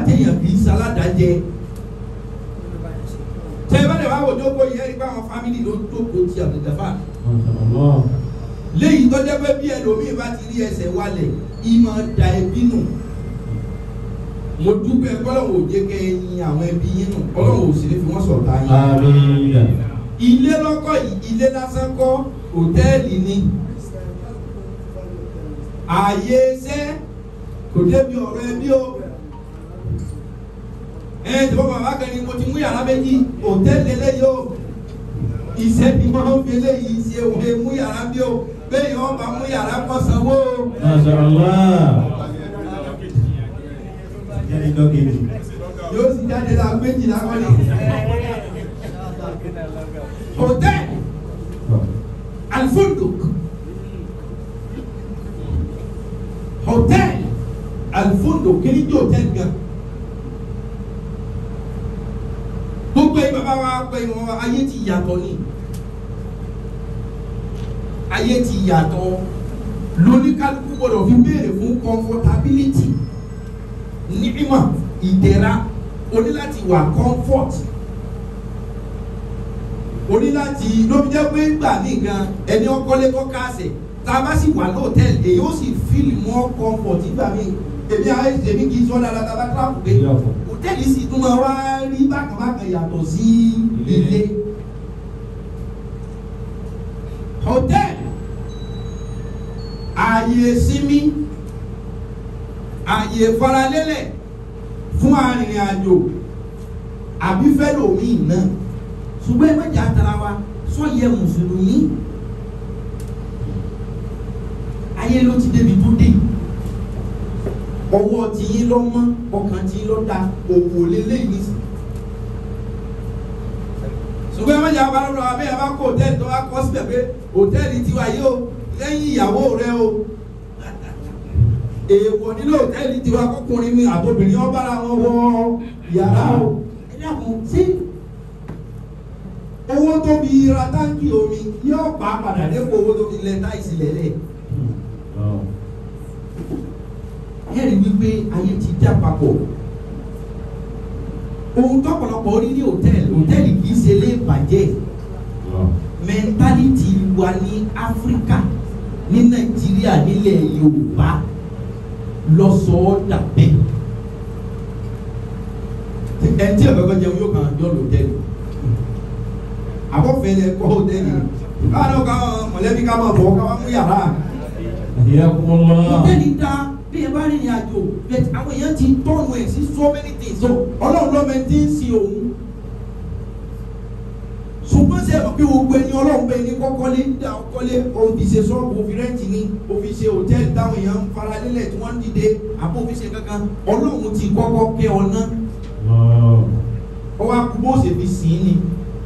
téèyàn kì í sáládàjẹ tẹ ẹ bá lè wá wò jókòó yẹn rí báwọn fámìlì ló jókòó ti àbùdàfà léyìí tó jẹ́ pé bí ẹlòmíì bá ti rí ẹsẹ̀ wálẹ̀ ìmọ̀ da ẹbí nù mo dúpẹ́ kọ́lọ́wọ́ òjé kẹ́ ẹ yin àwọn ẹbí yín nù kọ́lọ́wọ́ òsì ní fi wọ́n sọ̀tà yín Àmín. ilé lọ́kọ̀ yìí ilé lásán kọ́ hòtẹ́ẹ̀lì ni ààyè iṣẹ́ kò débi ọ̀rọ̀ ẹbí o ẹ tí wọ́n bàbá kan ní mo ti mú yàrá méjì hòtẹ́ẹ̀lì eléyìí o iṣẹ́ ni wọ́n ń fi eléyìí ṣe òwe mú yàrá bí o bẹ́ẹ̀ ni wọ́n bá mú yàrá kọ́ sanwó o. Masha Allah. Jadi dogini. yóò sì jáde la méjìlá kọ́ni. hòtẹ́ẹ̀lì alfunduk hòtẹ́ẹ̀lì alfunduk kí ni jẹ́ hòtẹ́ẹ̀lì gan. gbogbo yìí bàbá wa pé wọn ayé ti yàtọ̀ ni ayé ti yàtọ̀ lóníkálukú gbọdọ̀ fi béèrè fún comfortability nígbìmọ̀ ìdẹ̀ra o ní láti wà comfort o ní láti lóbi jẹ́ pé gbà mí gan ẹni ọkọlé kọ́ káàsẹ̀ tá a bá sì wà lóòtẹ́ẹ̀lì èyí ó sì feel more comfort nígbà mí èmi àwọn èmi kì í sọ dáadáa tá a bá tíráàpù pé hòtẹ́ẹ̀lì sì tún máa wá rí bákan bákan yàtọ̀ sí ilé hòtẹ́ẹ̀lì ààyè sinmi ààyè faralélẹ̀ fún arìnrìn àjò àbí fẹ́lòmíì náà ṣùgbọ́n ẹ mẹ́jọ àtàrà wa sọ́yẹ mùsùlùmí ayé ló ti débi tó dé ọwọ́ tí yín lọ mọ́ ọkàn tí yín lọ da òwò lélẹ́yìn nísìn ṣùgbọ́n ẹ mẹ́jọ àbára lọ abẹ́ ẹ bá kó hòtẹ́ẹ̀lì tó bá kọ́ síbẹ̀ pé hòtẹ́ẹ̀lì tiwa yìí o lẹ́yìn ìyàwó rẹ o èèwọ̀ nílò hòtẹ́ẹ̀lì tiwa kọkùnrin mi àtòbìnrin ọba ara wọn wọ yàrá o ẹ dàkún sí owó tó fi ra táǹkì omi yóò pa padà dépò owó tó fi lẹ táìsì lẹ́lẹ̀ ẹ rí wípé ayé ti dá papọ̀ ohun tọ́pọ̀lọpọ̀ rí ní hòtẹ́ẹ̀lì hòtẹ́ẹ̀lì kì í ṣe lé bàjẹ́ mẹ́ńtálítì wa ní áfíríkà ní nàìjíríà nílẹ̀ yorùbá lọ́sọ̀ọ́ dàbẹ́ ẹ̀ tí ọ̀gọ́gọ́ jẹun yóò kàn yọ lòtẹ́ẹ̀lì àbọ̀fẹ́lẹ̀ kọ́ hòtẹ́ẹ̀lì káwọn ká mọ̀lẹ́bí ká máa bọ̀ ká wá mú yàrá Hadiyakumullah. hòtẹ́ẹ̀lì dá bí ẹ bá rìnrìn àjò bẹ́ẹ̀ àwọn èèyàn ti tọ́nu ẹ̀ sí so many things so ọlọ́run lọ́mọ ti ń sin òun ṣùgbọ́n ṣe é bí gbogbo ẹni ọlọ́run bẹ́ẹ̀ ní kọ́kọ́lé dá ọkọ́lé òfin ṣe sọ́ọ̀bù òfin rẹ́ǹtì ní òfin ṣe hòtẹ́ẹ̀lì táwọn èèyàn ń fara lélẹ̀ tí wọ́n ń dìde àbó òfin ṣe kankan ọlọ́run ti kọ́kọ́ kẹ́ ọ ná ọwọ́ akú bó ṣe fi sìn ín ni.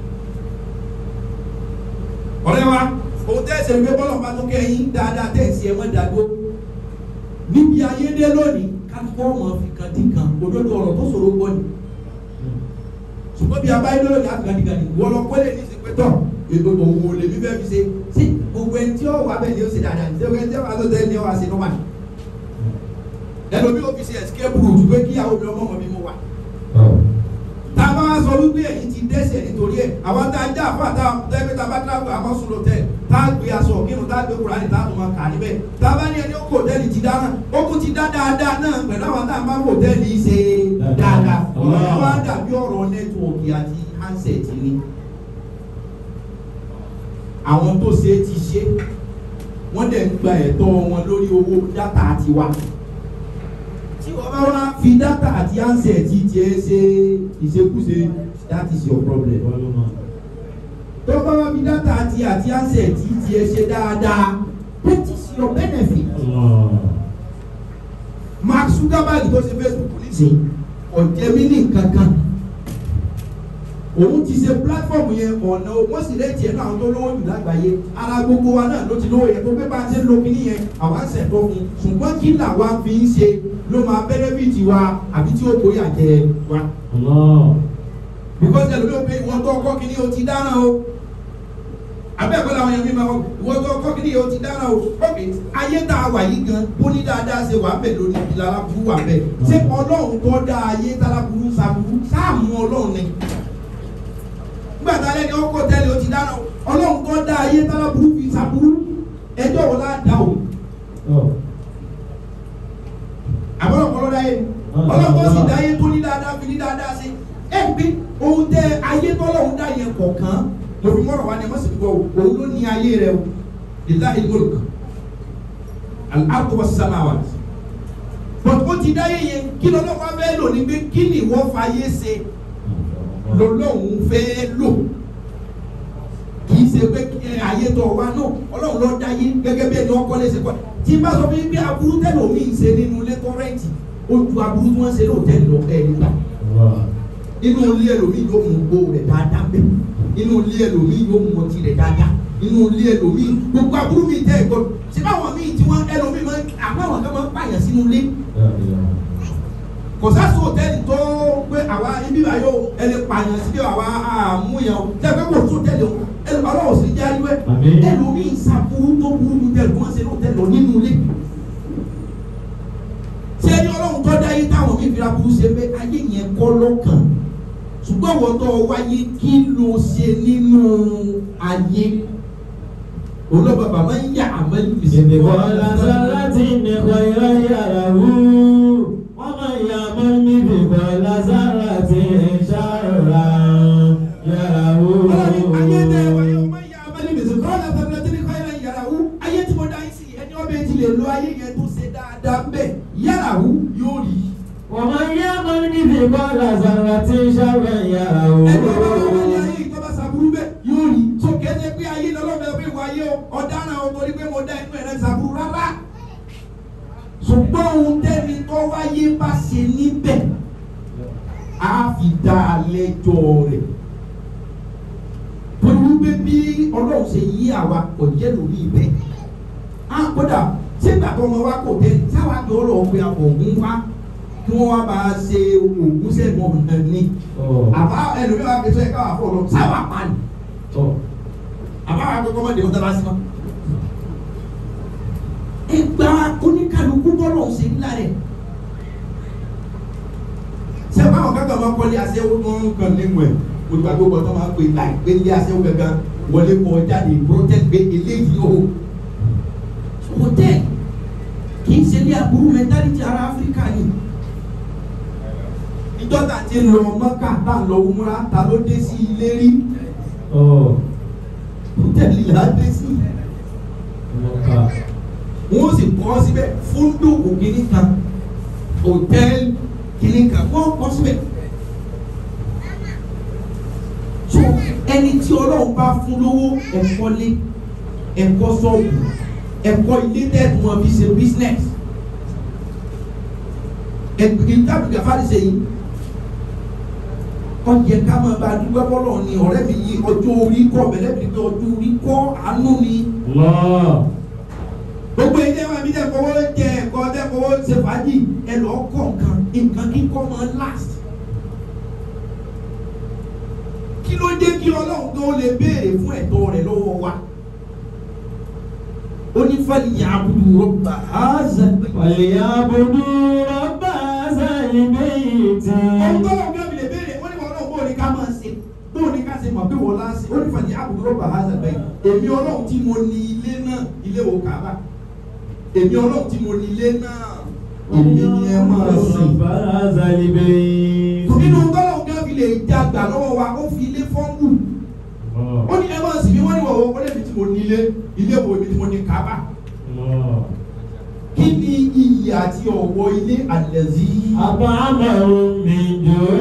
ọ̀rẹ́ wa òun tẹ́sẹ̀ ń gbé bọ́lọ̀ bá tó kẹ́ yín dáadáa tẹ̀sí ẹ̀ wọ́n dàgbó níbi ayédè lónìí kálukọ́ ọmọ fi kan dín kan òdodo ọ̀rọ̀ tó ṣòro gbọ́ ni ṣùgbọ́n bí abáyé lónìí àgàdìgàdì wọ́n lọ kọ́lé ní ìsìnkú tọ̀ ètò òwò lèmi fẹ́ fi ṣe sí gbogbo ẹni tí ó wà bẹ́ẹ̀ ni ó ṣe dáadáa ní ṣé ẹni tí ó wà tó tẹ́ ni ó wà ṣe nọ́mà ẹlòmí ó fi ṣe escape route pé kíyàwó mi ọmọ mi mo wà tá a bá wá sọ wípé ẹ̀yin ti dẹ́sẹ̀ nítorí ẹ̀ àwọn tá a já àfọ àtà tẹ́gbẹ́ tá a bá tíráàbù àkọsùn lọ tẹ̀ tá a gbé aṣọ kírun tá a gbé kúránì tá a tún máa kà níbẹ̀ tá a bá ní ẹni ó kò hòtẹ́ẹ̀lì ti dáná ó kún ti dá dáadáa náà pẹ̀lú àwọn tá a bá hòtẹ́ẹ̀lì ṣe dáadáa ọ̀rọ̀ yẹn wá dàbí ọ̀rọ̀ nẹ́tíwọ̀kì àti handset ni àwọn tó ṣe é ti ṣe wọ́n dẹ̀ ń gba ẹ̀tọ́ wọn lórí owó dátà tiwa tí wọ́n bá wá fi dátà àti handset tiẹ̀ ṣe ìṣekúṣe that is your problem tó bá wá fi dátà àti àti handset tiẹ̀ ṣe dáadáa that is your benefit. Mark Zuckerberg tó ṣe Facebook nísìnyí ọ̀jẹ̀mí ní nǹkan kan òun ti ṣe platform yẹn ọ̀nà wọ́n sì lè tiẹ̀ náà tó lówó jù lágbàáyé ara gbogbo wa náà ló ti lówó yẹn tó pé bá a ṣe ń lo kíní yẹn àwa ń ṣẹ̀tọ́ fún un ṣùgbọ́n kí làwa fi ń ṣe ló máa benefit wa àbí tí ó bóyá jẹ wa. because ẹlòmí ò pé ìwọ́n tó ọkọ kíní o ti dáná o abẹ́ẹ̀kọ́ làwọn èèyàn mi máa wọ́n wọ́n tó kọ́ kíní yìí ó ti dára o ok ayé tá a wà yìí gan bó ní dáadáa ṣe wà bẹ́ẹ̀ lónìí ìlà aláburú wà bẹ́ẹ̀ ṣé ọlọ́run tó dá ayé táláburú saburú sáàmù ọlọ́run ni nígbà tá a lẹ́ni ọkọ̀ tẹ́lẹ̀ ó ti dára o ọlọ́run tó dá ayé táláburú fi saburú ẹjọ́ wo lá dá o àbọ̀lọpọ̀ ló dá yé ọlọ́run tó sì dá ayé tó ní dáadáa fi ní dáadáa sí ẹ gbé ohun tẹ ayé tọ́lọ́run dá yẹn kọ̀ọ̀kan lórí mọ́rọ̀ wa ni ẹ má sì gbọ́ o òun ló ní ayé rẹ o ìlà ìmọ̀lùk al-ardu was-samawat but ó ti dáyé yẹn kí lọ́lọ́run wá fẹ́ lò ní pé kí ni ìwọ fàyè ṣe lọ́lọ́run fẹ́ lò kì í ṣe pé ayé tó wa náà ọlọ́run ló dáyé gẹ́gẹ́ bí ẹni ọkọ lè ṣe kọ́ tí n bá sọ fún yín pé aburú tẹ́lẹ̀ omi ń ṣe nínú ilé kọ́rẹ́ǹtì ó ju aburú tí wọ́n ṣe lóòótẹ́ lọ ẹ̀ nígbà inú ilé ẹlòmíì yóò mú gbó rẹ̀ dáadáa bẹ́ẹ̀ inú ilé ẹlòmíì yóò mú ọtí rẹ̀ dáadáa inú ilé ẹlòmíì gbogbo aburú mi tẹ́ ẹ̀gbọ́n ṣé báwọn míì tí wọ́n ẹlòmíì máa ń àbáwọn kan máa ń pààyàn sínú ilé kò sáà sóòtẹ́ẹ̀lì tó pé àwa ibi ayọ̀ ẹni pààyàn síbi àwa àmúyàn o tẹ́ pé kò sóòtẹ́ẹ̀lì o ẹni ọlọ́wọ́ sì jẹ́ ayé Àmín. ẹlòmíì sàbúrú tó burú ju tẹ́lẹ̀ kó wọ́n ṣe lóòtẹ́ẹ̀lì lọ nínú ilé tí ẹni ọlọ́run tó dá yé táwọn mi fi ra burú ṣe pé ayé yẹn kọ́ lọ́kàn ṣùgbọ́n wọ́n tó wáyé kí ló ṣe nínú ayé olóbàbà máa ń yà àmọ́ ìbísí مثقال ذرة خيرا يره ومن يعمل مثقال ذرة شرا ọlọ́ni ayé tẹ wáyé يره o máa ń yà àmọ́ ìbísí kọ́lá tẹ̀lé tí ní káyọ̀ yàrá wú ayé tí mo dá yín sí ẹni ọbẹ̀ ti lè lo ayé yẹn tó ṣe dáadáa bẹ́ẹ̀ yàrá wú yóò rí ومن يعمل مثقال ذرة شرا ẹni ọba wọn wọlé يره ayé ìjọba sàbúrú bẹ́ẹ̀ yóò rí tó kẹ́sẹ̀ pé ayé lọ́lọ́bẹ̀ pé wáyé o ọ̀daràn o torí pé mo dá inú ẹ̀rẹ́ sàbúrú rárá ṣùgbọ́n ohun tẹ́ni tó wáyé bá ṣe níbẹ̀ á fi dá a lẹ́jọ́ rẹ̀ torí wípé bí ọlọ́run ṣe yí àwa kò jẹ́ lórí ibẹ̀ á kódà ṣé gbàgbọ́ ọmọ wa kò tẹ́ sáwà tó lọ pé ògùn wá kí wọ́n wá bá a ṣe ògùn sẹ́gun ọ̀nà ni àbá ẹlòmíràn fi sọ ẹ̀ káwá fọ́ lọ sáwà pa ni àbá wa kọ́kọ́ mọ́ dèkọ́ tẹ́lá sí ma. ẹgbà oníkàlùkù bọ́lọ̀ ṣe ńlá rẹ̀ ṣé báwọn kankan máa kọ́lé aṣẹ́wó tó ń kàn nínú ẹ̀ olùgbàgbọ́ tó máa ń pè láì pé ilé aṣẹ́wó gangan wọlé kọ jáde protect gbé eléyìí o hotel kì í ṣe ilé aburú mentality ara áfíríkà ni ìjọba ti lọ mọ́kà tá a lọ wúmúra ta ló dé sí ilé rí hòtẹ́ẹ̀lì là á dé sí wọ́n sì kọ́ síbẹ̀ fúndùkù kìíní kan hòtẹ́ẹ̀lì kìíní kan wọ́n kọ́ síbẹ̀ so ẹni tí ọlọ́run bá fún lówó ẹ̀kọ́ lé ẹ̀kọ́ sọ́ọ̀bù ẹ̀kọ́ ilé tẹ́ẹ̀tù wọn fi ṣe business ẹ̀gbìn tàbí gàfárí ṣe yìí ọjẹ ká máa bá a dúpẹ́ bọ́lọ̀ ni ọ̀rẹ́ mi yí ọjọ́ orí kọ́ bẹ̀rẹ̀ mi pé ọjọ́ orí kọ́ àánú ni gbogbo ilé wa mi dẹ́ kọ́wọ́ jẹ ẹ̀kọ́ dẹ́ kọ́wọ́ ṣe fàájì ẹ lọ kọ́ nǹkan nǹkan kíkọ́ máa last kí ló dé kí ọlọ́run tó lè béèrè fún ẹ̀tọ́ rẹ̀ lọ́wọ́ wa ó ní fẹ́ẹ́ yà á budu rọ́bà á zẹ̀ وليعبدوا رب هذا البيت ohun tó lọ́wọ́ gbẹ́mi lè béèrè ó ní wọn náà bóun ní ká máa ṣe bóun ní ká ṣe mọ̀ pé wọ́n láṣẹ ó ní fẹ́ẹ́ yà á budu rọ́bà á zẹ̀ bẹ́ẹ̀ èmi ọlọ́run tí mo ní ilé náà ilé wo kàá èmi ọlọ́run tí mo ní ilé náà èmi ni ẹ máa sìn. رب هذا البيت nínú tọ́lọ̀ gan fi lè dàgbà lọ́wọ́ wa ó fi ilé fọ́ńbù ó ní ẹ máa sìn mí wọ́n ní wọ̀wọ́ ó lè fi tí mo ní ilé ilé wo ibi tí mo ní kábà kí ni iyì àti ọ̀wọ́ ilé àlẹ́zí. أطعمهم من جوع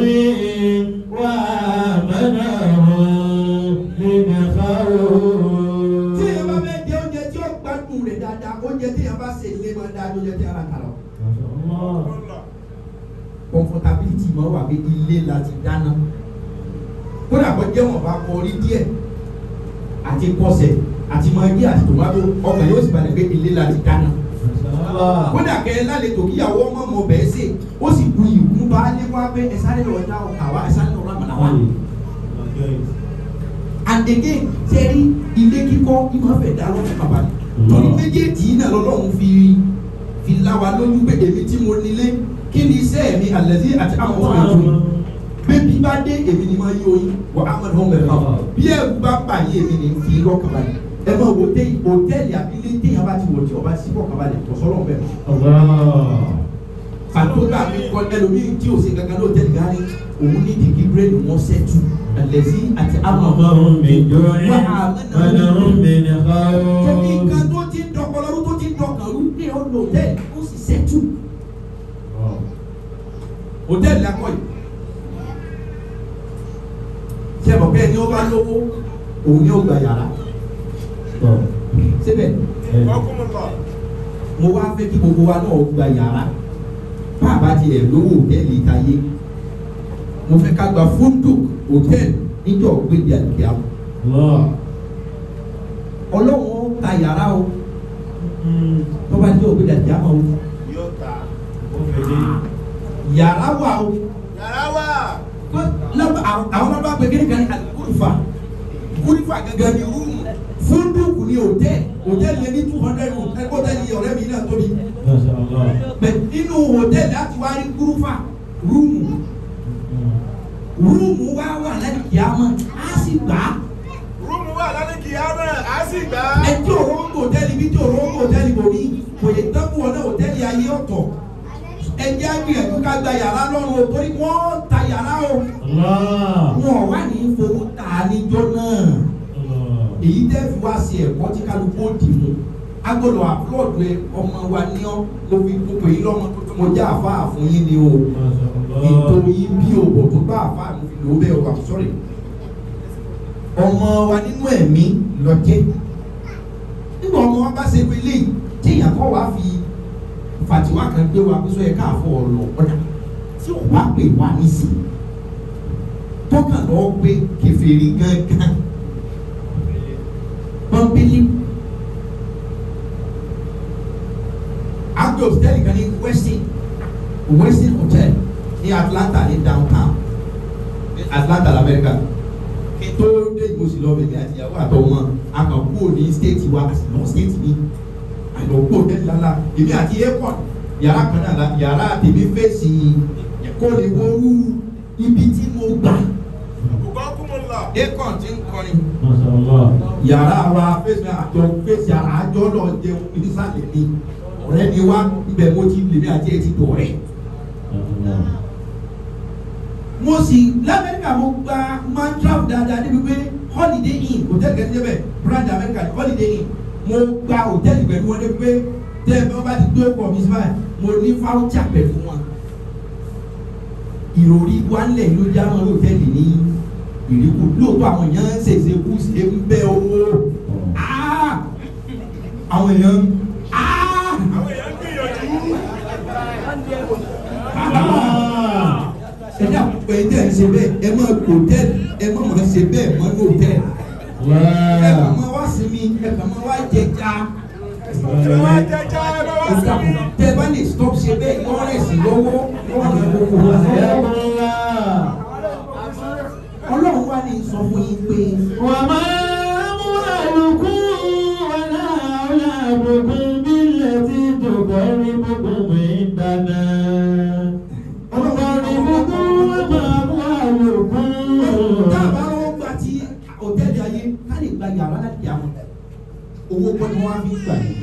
وآمنهم من خوف tí èèyàn bá fẹ́ jẹ oúnjẹ tí ó gbádùn rẹ̀ dáadáa oúnjẹ tí èèyàn bá ṣe ilé máa dáa oúnjẹ tí ara kà lọ. ما شاء الله comfortability máa wà pé ilé la ti dáná kódà kó jẹ́ wọn bá kọ orí díẹ̀ àti kọsẹ̀ àti magi àti tomato ọkàn yóò sì balẹ̀ pé ilé la ti dáná ما شاء الله kódà kẹ lálejò kíyàwó ọmọ ọmọ bẹ́ẹ̀ sè ó sì bu ìwú bá lé wá pé ẹ sáré lọ dá ọkà wá ẹ sáré lọ rámàlà wá and again ṣe rí ilé kíkọ́ ìmọ̀ fẹ́ dá lọ́fẹ̀ẹ́ bàbá rẹ̀ torí méjèèjì yìí náà lọ́lọ́run fi fi lá wa lójú pé èmi tí mo nílé kí ni iṣẹ́ mi àlẹ́sí àti àwọn ọmọ ìjọba bébí bá dé èmi ni máa yí oyin wọ amadu ọmọ ẹ̀ka bí ẹ̀rù bá bà yé èmi ni fi lọ́kàn balẹ̀ ẹ máa wo dé hòtẹ́ẹ̀lì abilé téèyàn bá ti wọ̀ tí ọba sí kọ̀ọ̀kan balẹ̀ tọ̀sọ́lọ́ bẹ́ẹ̀ àtúntà mi kọ ẹlòmíì tí o ṣe gangan ló tẹ́lẹ̀ gani òun ní dìgí bírèdì wọn ṣẹ́tù àlẹ́sí àti amadu أمرهم من جوع ونهم من tóbi خوف nǹkan tó ti ń dọkọlọ́rú tó ti ń dọkànrú ní ọ̀nà hòtẹ́ẹ̀lì ó sì ṣẹ́tù hòtẹ́ẹ̀lì lakọ̀ yìí ṣe é bọ̀ bẹ́ẹ̀ ni ó bá lówó òun ni ó gba yàrá síbẹ̀ mo wá fẹ́ kí gbogbo wa náà gba yàrá bá a bá tiẹ̀ lówó hòtẹ́ẹ̀lì ìtayé mo fẹ́ ká gba fóńdò hòtẹ́ẹ̀lì níjọ́ gbébi àdìgbà الله ọlọ́run ó ta yàrá o tó bá jẹ́ ògbébi àdìgbà o yóò ta. yàrá wà o. yàrá wà. lọ́ba àwọn ọba pé kí ni kan ní alikurifa kurifa gẹ́gẹ́ ni rúùmù fúndùkù ni hòtẹ́ẹ̀lì hòtẹ́ẹ̀lì yẹn ní two hundred room ẹgbẹ́ hòtẹ́ẹ̀lì ọ̀rẹ́ mi náà tóbi ما شاء الله bẹ inú hòtẹ́ẹ̀lì láti wá rí kurifa rúùmù rúùmù wá wà láti kìámọ́ á sì gbà á rúùmù wà lálẹ́ kìámẹ́ á sì gbà á. ẹ tí òró ń hòtẹ́ẹ̀lì bí tí òró ń hòtẹ́ẹ̀lì bò ní kò yẹ dẹ́kun wọn náà hòtẹ́ẹ̀lì ayé ọ̀tọ̀ ẹ jẹ́ àgbìyànjú ká gba yàrá lọ́rùn o torí wọ́n ta yàrá o الله wọn wà ní fowó ta níjọ́ náà. الله èyí tẹ́ fi wá sí ẹ̀kọ́ tí kálukú ó dì mú agbọ́dọ̀ àpúlọ̀dù ẹ ọmọ wa ní ọ́ mo fi mo pè é lọ́mọ tuntun mo jẹ́ àfáà fún yín ni o ما شاء ètò الله yín bí òbò tó bá àfáà mo fi lò ó bẹ́ẹ̀ o I'm sorry ọmọ wa nínú ẹ̀mí lọ́jẹ́ nígbà ọmọ wa bá ṣe wọlé tí èèyàn kọ́ wa fi fàtiwá kan gbé wa pé sọ yẹ káàfọ́ ọ̀lọ́ ọ̀dà tí ò bá pè wá nísìn tọ́kàn lọ́ọ́ gbé kèfèrí gángan pọ́npẹ́lí. agbe hòtẹ́ẹ̀lì kan ní westin westin hotel ní atlanta ní downtown ní atlanta lamẹ́ríkà kí n tó dé ìgbòsí lọ bẹ̀rẹ̀ àti ìyàwó àtọmọ akànkú ní state wa àti lọ state mi àlọ́kù hòtẹ́ẹ̀lì lala èmi àti airport yàrá kan náà la yàrá tèmi fèsì kó lè wọ́rú ibi tí mo gbà kò kúmọ̀ lọ. airport ti ń kọrin ما شاء الله yàrá wa fèsì àjọ fèsì àjọ lọ jẹun nísàlẹ̀ ni ọ̀rẹ́ mi wá ibẹ̀ mo ti lèmi àti ẹ̀ ti dọ̀rẹ́ الله mo sì lamẹ́ríkà mo gba máa ń travel dáadáa débi pé holiday inn hòtẹ́ẹ̀lì kẹ́tí débẹ̀ brand america ní holiday inn mo gba hòtẹ́ẹ̀lì pẹ̀lú wọn débi pé tẹ́ ẹ bá bá ti gbé ọkọ̀ mi síbáyìí mo ní fáwọ́tà pẹ̀lú wọn ìròrí wálẹ̀ ló já wọn hòtẹ́ẹ̀lì ní ìrìkù lóòótọ́ àwọn èèyàn ń ṣèṣe kú ṣe ń bẹ́ owó Ah! àwọn èèyàn Ah! àwọn èèyàn ń gbìyànjú. Ah! ẹ dà pé ẹ tẹ̀ ń ṣe bẹ́ẹ̀ ẹ máa hòtẹ́ẹ̀lì ẹ má máa ṣe bẹ́ẹ̀ mọ́ ní hòtẹ́ẹ̀lì. ẹ kàn الله máa wá sí mi ẹ kàn máa wá jẹja ẹ wá jẹjẹ ẹ bá wá sí mi. tẹ bá lè stop ṣe bẹ́ẹ̀ yọ rẹ̀ sí lọ́wọ́ lọ́wọ́ gbogbo wa. حياكم الله ọlọ́run wá ní sọ fún yín pé وما أموالكم ولا أولادكم بالتي تقربكم عندنا تقربكم وما أموالكم tá a bá lọ́wọ́ gba ti hòtẹ́ẹ̀lì ayé ká lè gba yàrá láti kí a mọ̀ owó kọ́ ni wọ́n á fi gbà yìí.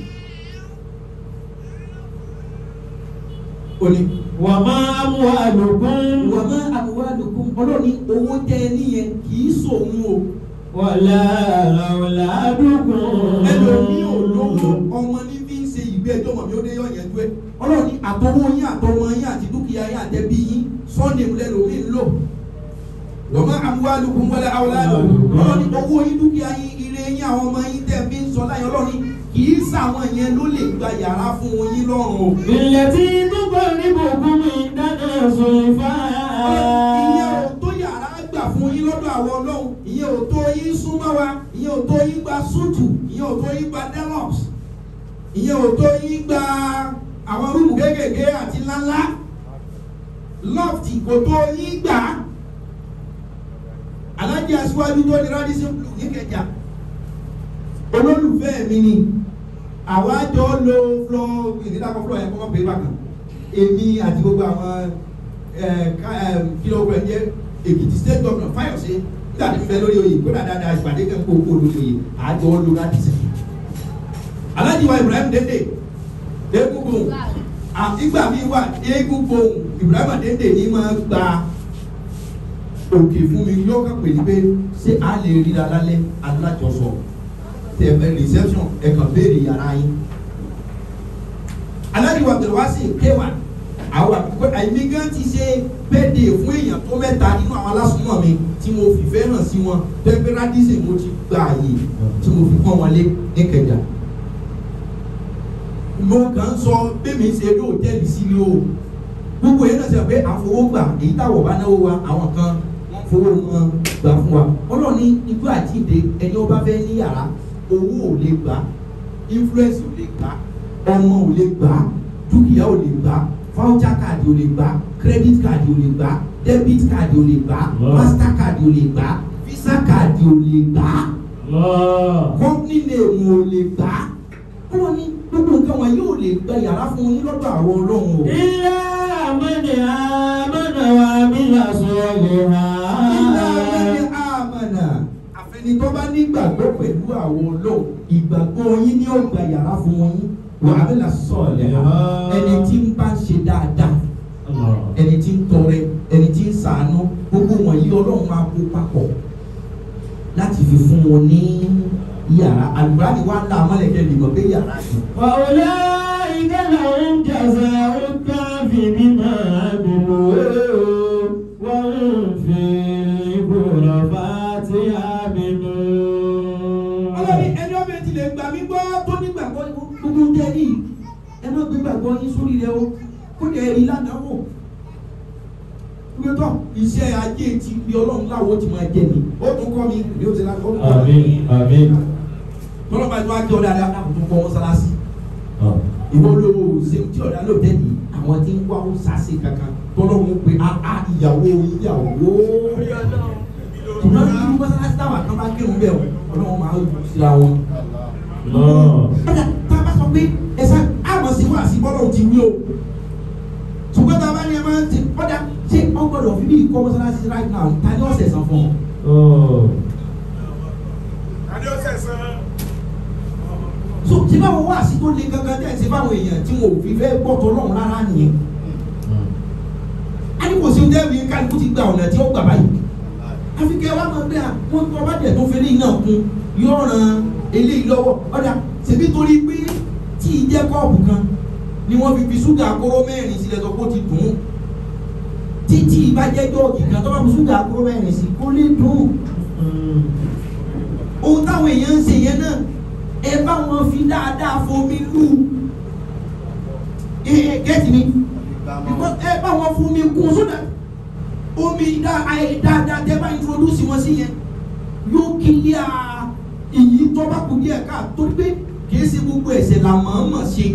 ó ní وما أموالكم wọ́n má àbúwá lòkun ọlọ́ni owó tẹ ẹ níyẹn kì í sòun o. ولا أولادكم ẹlòmí ò lówó ọmọ ní fi ń ṣe ìgbé ẹjọ́ mọ̀ mi ó dé yọ̀ yẹn dúẹ́ ọlọ́run ní àtọwọ́ yín àtọmọ yín àti dúkìá yín àtẹbí yín sọ́ọ̀nì lẹ́lòmí ń lò wọ́n má amúhálùkún wọlé awoládò ọlọ́run ní owó yín dúkìá yín ire yín àwọn ọmọ yín tẹ̀ fi ń sọ láyé ọlọ́run ní kì í sàwọn yẹn ló lè gba yàrá fún yín lọ́rùn o. التي تقربكم عندنا زلفى ìyẹn ò tó yàrá gbà fún yín lọ́dọ̀ àwọn ọlọ́run ìyẹn ò tó yín súnmọ́ wa ìyẹn ò tó yín gba sútù ìyẹn ò tó yín gba deluxe ìyẹn ò tó yín gba àwọn rúùmù kéékèèké àti ńláńlá loft kò tó yín gbà alájà alájí aṣíwájú tó ní radisson blue ní kẹjà olólùfẹ́ mi ni àwa jọ lo flọ ìdílàkọ flọ yẹn kọ́kọ́ pé bákan èmi àti gbogbo àwọn kìlọ̀ ọ̀gbẹ̀ jẹ́ èkìtì state governor fayose nígbà tí mo fẹ́ lórí oyè kódà dáadáa ìpàdé kan kó kó lórí oyè àjọ lo radisson alájí wa ibrahim dende egungun ìgbà mi wà egungun ibrahim dende ní máa gba òkè fún mi yọ ká pè ní pé ṣé a lè ríra lálẹ́ alájọsọ tẹ̀mẹ̀ reception ẹ̀kan béèrè yàrá yín. aláàdìwà abdulwasi kéwà àwọn àpò àìmí gan ti ṣe bẹ́ẹ̀dẹ̀ fún èèyàn tó mẹ́ta nínú àwọn alásùnmọ̀ mi tí mo fìfẹ́ hàn sí wọn pẹ́pẹ́ rádísì mo ti gba àyè tí mo fi pọ́n wọn lé ní kẹjà. mo kàn ń sọ bẹ́ẹ̀mi ṣe ló hòtẹ́ẹ̀lì sílé o gbogbo yẹn náà ṣe pé àfọwọ́gbà èyí táwọ̀ bá náwó wa àwọn kan fowó wọn gbà fún wa ọlọ́ọ̀ni igbó àti ìdè ẹni ọba fẹ́ ní yàrá owó ò lè gbà influence ò lè gbà ọmọ ò lè gbà dúkìá ò lè gbà voucher card ò lè gbà credit card ò lè gbà debit card ò lè gbà master card ò lè gbà visa card ò lè gbà company name ò lè gbà ọlọ́ọ̀ni gbogbo nǹkan wọn yóò lè gba yàrá fún yín lọ́dọ̀ àwọn ọlọ́run o. ilé àmọ́ni àmọ́nà wa mi là sọ̀rọ̀ ha. Nígbà wẹ́rẹ́ àmànà àfẹnitọ́ bá nígbàgbọ́ pẹ̀lú àwọn ọlọ́run ìgbàgbọ́ yín ní ọgbà yàrá fún wọn yín wàhálà là sọ̀lẹ̀ ẹni tí ń bá ń ṣe dáadáa ẹni tí ń tọrẹ ẹni tí ń sàánú gbogbo wọ̀nyí ọlọ́run máa kó papọ̀ láti fi fún wọn ní yàrá àlùbáàdì wa ń la amọ̀lẹ̀kẹ́ lè mọ̀ pé yàrá yìí. وأولئك لهم جزاء الكهف بما عملوا وهم في الغرفات آمنون ọlọ́ni ẹni ọmọ ẹtì lè gbà mí gbọ́ tó nígbàgbọ́ gbogbo tẹ́ ní ẹ má gbé gbàgbọ́ yín sórí rẹ o kó lè rí ládàáwò gbẹtọ iṣẹ́ ajé ti bí ọlọ́run láwo ti máa jẹ ni ó tún kọ́ mi ní o ti la ó tún kọ́ mi آمين آمين tọ́lọ́pàá tí wọ́n á jẹ́ ọ̀dà àdá àbùtù kọ́ mọ́sálásí ìwọ ló ṣe tí ọ̀dà ló tẹ̀ ní àwọn tí ń wá ó sàṣe kankan tọ́lọ́run pé a a ìyàwó ìyàwó ṣùgbọ́n ní mọ́sálásí táwọn kan bá kírun bẹ́ẹ̀ ọlọ́run máa ń síra wọn ọ̀dà tá a bá sọ pé ẹ̀sà àmọ̀ sí wà sí bọ́lọ̀ ti wí o ṣùgbọ́n tá a bá ní ẹ máa ń ti ọ̀dà ṣé wọ́n gbọ́dọ̀ fi bí ìkọ́ mọ́sálásí right now ta ni ọ̀sẹ̀ san fún ọ. Adé ó sẹ̀sán. so tí báwo wá sí tó le gangan tẹ̀ sí báwọn èèyàn tí wọn ò fi fẹ́ gbọ́tọ̀ lọ́run rárá nìyẹn. a ní kò sí oúnjẹ mi kálukú ti gba ọ̀nà tí ó gbà báyìí. àfi kẹ́ wá máa gbé à wọ́n tó ọba dẹ̀ tó fẹ́lẹ́ iná kun yóò ran eléyìí lọ́wọ́ ọ̀dà ṣèbí torí pé tí ì jẹ́ kọ́ọ̀bù kan ni wọ́n fi fi ṣúgà kóró mẹ́rin sílẹ̀ tó kó ti dùn ún títí ìbàjẹ́ jọ́ọ̀gì kan tó bá fi ṣúgà kóró mẹ́rin sí kó lè dùn ún ohun táwọn èèyàn ń ṣe yẹn náà ẹ bá wọn fi dáadáa fomi lù ẹ gẹ́tì mi Because ẹ bá wọn fomi kún sódà omi dá- ayé dáadáa tẹ bá introduce wọn sí yẹn yóò kílíà ìyí tó bá kú díẹ̀ ká torí pé kìí ṣe gbogbo ẹ̀ṣẹ̀ là mọ̀ọ́mọ̀ ṣe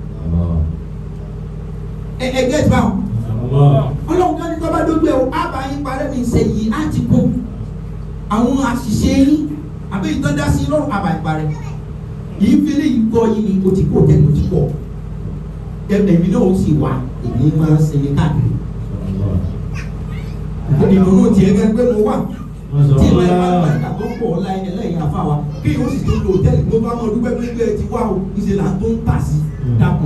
ẹ ẹ gẹ́tì báwọn ọlọ́run kan ní tọ́ bá dójú ẹ̀ o á bá yín parẹ́ mi ṣe yìí á ti kún àwọn àṣìṣe yín àbí ìtọ́já sí lọ́rùn àbá ìparẹ́ yìí fẹ́lẹ́ yìí gbọ́ yín ni o ti kó tẹ́lẹ̀ o ti pọ̀ èmi náà ó sì wá èmi máa ń sinmi káàkiri ìdùnnú tiẹ̀ gẹ́gẹ́ pé mo wà tí ìwà ìwà ìgbà tó pọ̀ ọ̀la ẹ̀ lẹ́yìn àfa wa kí yóò sì tó lo hòtẹ́ẹ̀lì tó bá mọ̀ dúpẹ́ pé ilé ẹ ti wá o ìṣe là ń tó ń tà sí dákun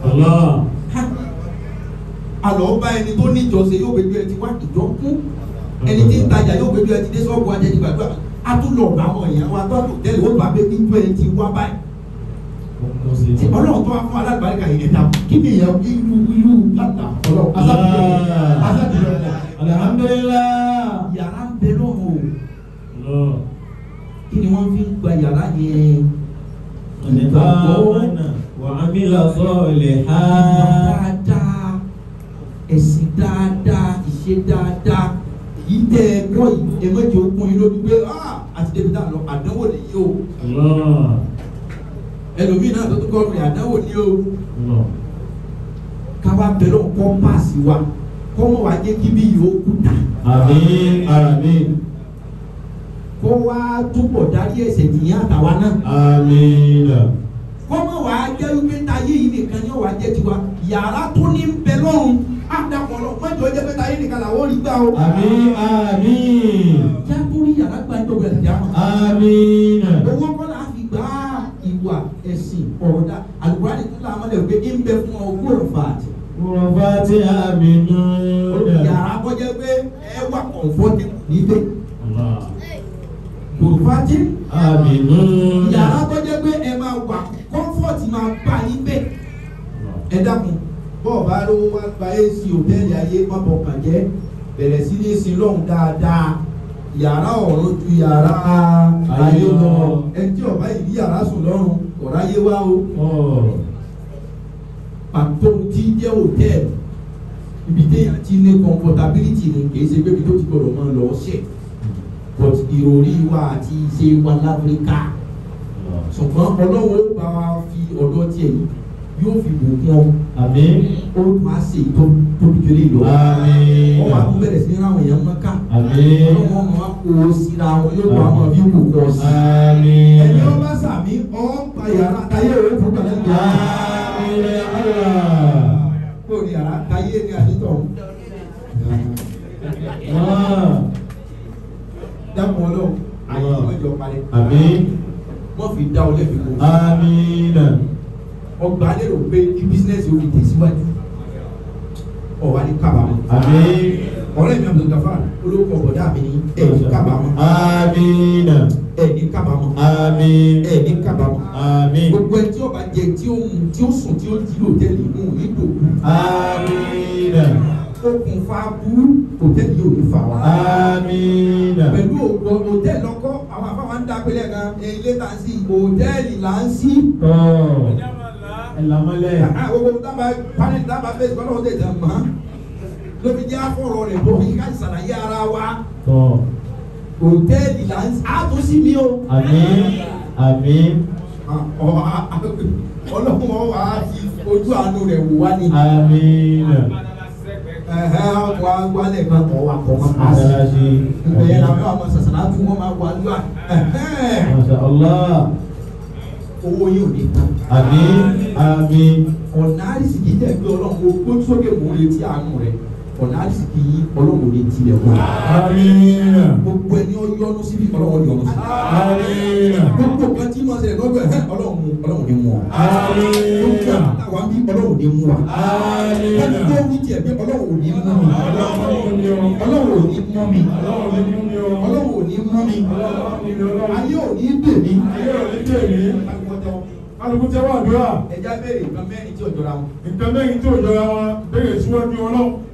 alọ́ bá ẹni tó ní ìjọsìn yóò gbẹdú ẹ ti wá ìjọ kún ẹni tí ń tajà yóò gbẹdú ẹ ti dé sọ́ọ̀bù ajẹ́ ti gbàdúrà a tún lọ bá àwọn èèyàn wa tó a tó tẹ́lẹ̀ ó bá bẹ ní tó ẹ ti wá báyìí tí ọlọ́run tó wá fún alágbàríkà yìí ẹ̀dá kí ni èèyàn irú irú àtà ọlọ́run asátìlẹ̀ asátìlẹ̀ Alhamdulillah. yàrá ń bẹ lọ́wọ́ o kí ni wọ́n fi ń gba yàrá yẹn Amana wa amila salihan. dáadáa ẹ̀sìn dáadáa ìṣe dáadáa èyí tẹ ẹ gbọ́ yìí ẹ mọ̀jẹ̀ okun yìí lójú pé ah àti débi tá a lọ àdánwò lè yí o Allah. ẹlòmíì náà tó tún kọ́ ọ̀rìn àdánwò ní o Allah. káwa bẹ̀rẹ̀ kọ́ páàsì wa kọ́ mọ̀ wá jẹ́ kí bí yìí ó kú ta Amin. Amin. kó wá túbọ̀ dárí ẹ̀ṣẹ̀ jìyàn àtàwa náà Amina. kọ́mọ wà á jẹ́ wípé táyé yìí nìkan ni ó wà á jẹ́ tiwa yàrá tó ní ń bẹ lọ́rùn á dàpọ̀ lọ mọ́jọ jẹ́ pé táyé nìkan làwọn ò rí gbà o. Àmín àmín. jákúrí yàrá gba ẹjọ́ bẹ̀rẹ̀ jà mọ́. Amina. owó kọ́lá fi gbá ìwà ẹ̀sìn ọ̀rọ̀dá àlùkùránì tó là mọ́lẹ̀ pé ń bẹ fún ọ gbọ́dọ̀ fàájì. Rọ̀fàtì àmínú. yàrá kọjá pé ẹ wà kọ̀ǹfọ́tì níbẹ̀ Allah. kọ̀ǹfọ́tì Àmínú. yàrá kọjá pé ẹ máa wà kọ́ǹfọ́tì máa bá yín bẹ̀. ẹ dákun bọ́ọ̀ bá lówó wá gba ac hòtẹ́ẹ̀lì ayé má bọ̀ kàn jẹ́ bẹ̀rẹ̀ sí ní sin lọ́hùn dáadáa yàrá ọ̀run ju yàrá ayé lọ ẹ tí ọba yìí yàrá sùn lọ́rùn ọ̀rá yé wá o Ọ̀. pàtó tí jẹ́ hòtẹ́ẹ̀lì ibi téèyàn ti ní comfortability ni kì í ṣe pé ibi tó ti gbọdọ̀ máa lọ ṣẹ̀ but ìròrí wa àti ìṣe wa láfíríkà ṣùgbọ́n ọlọ́wọ́ ó bá wa fi ọ̀dọ́ tiẹ̀ yìí yóò fi bùkún ọ Àmín. ó máa ṣe tó tóbi kéré lọ. Àmín. wọ́n máa tún bẹ̀rẹ̀ sí ní ráwọn èèyàn mọ́ká. Àmín. ọlọ́wọ́ máa kó o síra wọn yóò wá máa bí kò kọ́ sí. Àmín. ẹni ó bá sàmí ọ́ pa yàrá táyé òwe fún kàlẹ́ ìjà. Àmín ya Allah. kó o ní yàrá táyé ní àdìtọ̀. Ah. dákun ọlọ́run àyè ìwéjọ parẹ́. Àmín. wọ́n fi dá ọ lẹ́bi kó. Amina. ọgbà lérò pé kí bísínẹ́sì ó fi tẹ̀síwájú. ọ̀wá ní kábàámọ̀. Àmín. ọ̀rẹ́ mi Abdul Gafar olóko ọ̀bọ̀dá mi ní ẹ̀ẹ́dì kábàámọ̀. Amina. ẹ̀ẹ́dì kábàámọ̀. Àmín. ẹ̀ẹ́dì kábàámọ̀. Àmín. gbogbo ẹ tí ó bá jẹ tí ó mu tí ó sùn tí ó jí lòtẹ́ẹ̀lì mú nílò Amina. okùnfà burú hòtẹ́ẹ̀lì yóò ní fà wá. Amina. pẹ̀lú ògbọ́ hòtẹ́ẹ̀lì ọkọ́ àwọn afáwọn ń dápẹ́lẹ̀ kan ilé tá a sí hòtẹ́ẹ̀lì là ń sí. Tọ́. Ẹ lamọ́lẹ̀. gbogbo dábàá panel dábàá fèsì kọ́nà ó tẹ̀sán mọ́ lóbi jẹ́ àfọ̀rọ̀ rẹ̀ bọ̀ yíká ìsàlàyé ara wa Tọ́. hòtẹ́ẹ̀lì là ń sí. a tó sí mi o. Àmín. Àmín. ọlọ́run wọn wà á fi ojú àánú rẹ̀ wò wá ní. Amina. ẹ̀hẹ́ wa wálẹ̀ kan kọ́ wa kọ́ máa pa sí. Mọ́sálásí. ìgbẹ̀yẹ̀ làwọn yóò máa sàṣàlá fún wọn máa wà lúwà. Masha Allah. owó yóò ní tán. Àmín. Àmín. ọ̀nà àrísìkì jẹ́ pé ọlọ́run kò gbójú sókè mò ń retí àánú rẹ̀ ọ̀nà àrísìkì yìí ọlọ́run ò ní tilẹ̀ wọ̀. Amina. gbogbo ẹni ó yọnu síbi ọlọ́run yọnu sí. Amina. gbogbo kan tí mo ṣẹlẹ̀ lọ́gbẹ̀ ẹ̀ ọlọ́run mú ọlọ́run ní mú ọ. gbogbo Amina. àwọn bí ọlọ́run ní mú wa. wọ́n Amina. tó wí tiẹ̀ pé ọlọ́run ò ní mú mi. ọlọ́run ò ní mú mi. ọlọ́run ò ní mú mi. ayé ò ní dè mí. Kálukú tẹ́wọ́ àdúrà. ẹja béèrè nǹkan mẹ́rin tí ò jọra wọn. Nǹkan mẹ́rin tí ò jọra wọn béèrè síwájú ọlọ́run.